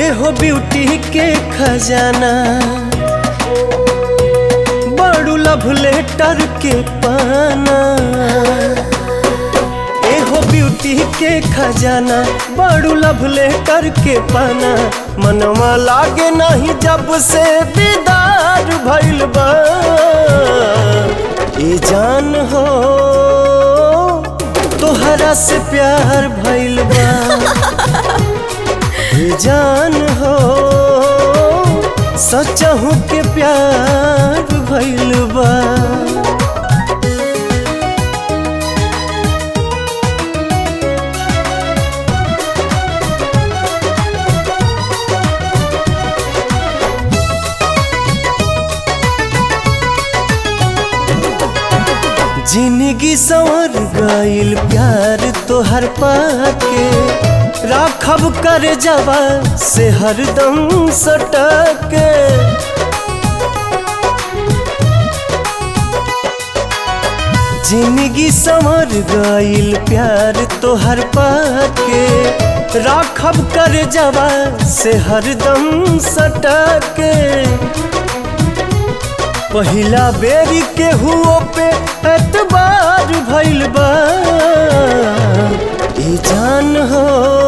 एहो ब्यूटी के खजाना बड़ू लव लेटर के पाना एहो ब्यूटी के खजाना बड़ू लव लेटर के पाना मनवा लागे नहीं जब से दीदार भइल बा ए जान हो तोहरा से प्यार भइल बा ए जान हो सचहू के प्यार भइल बा जिंदगी संवर गईल प्यार तोहर पाके राखब कर जवा से हरदम सटके जिंदगी संवर गईल प्यार तोहर पाके राखब कर जवा से हरदम सटके पहिला बेरी के हुओ पे एतबार भइल बा ई जान हो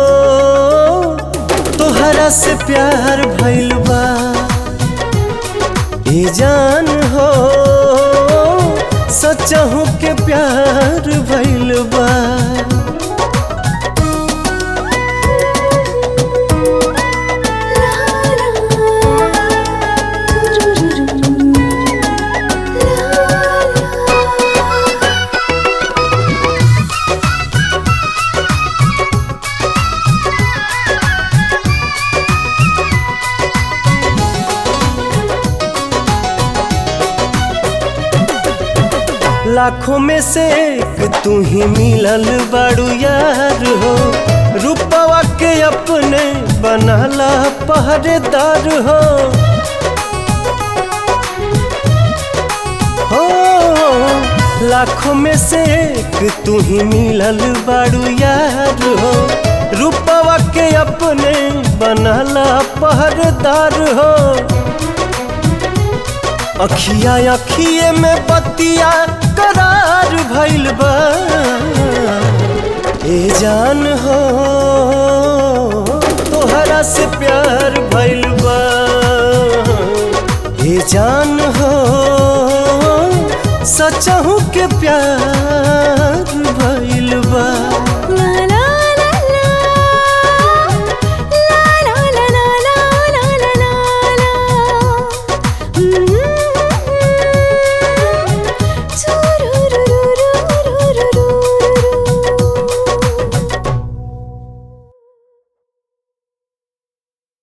तोहरा से प्यार भइल बा ई जान हो सचहू के प्यार भइल बा लाखों में से एक तू ही मिलल बड़ू यार हो रूपवा के अपने बनला पहरेदार हो हो लाखों में से एक तू ही मिलल बड़ू यार हो रूपवा के अपने बनला पहरेदार हो अखिया अखिए में बतिया करार भइल बा ए जान हो तोहरा से प्यार भइल बा ए जान हो सचहू के प्यार भइल बा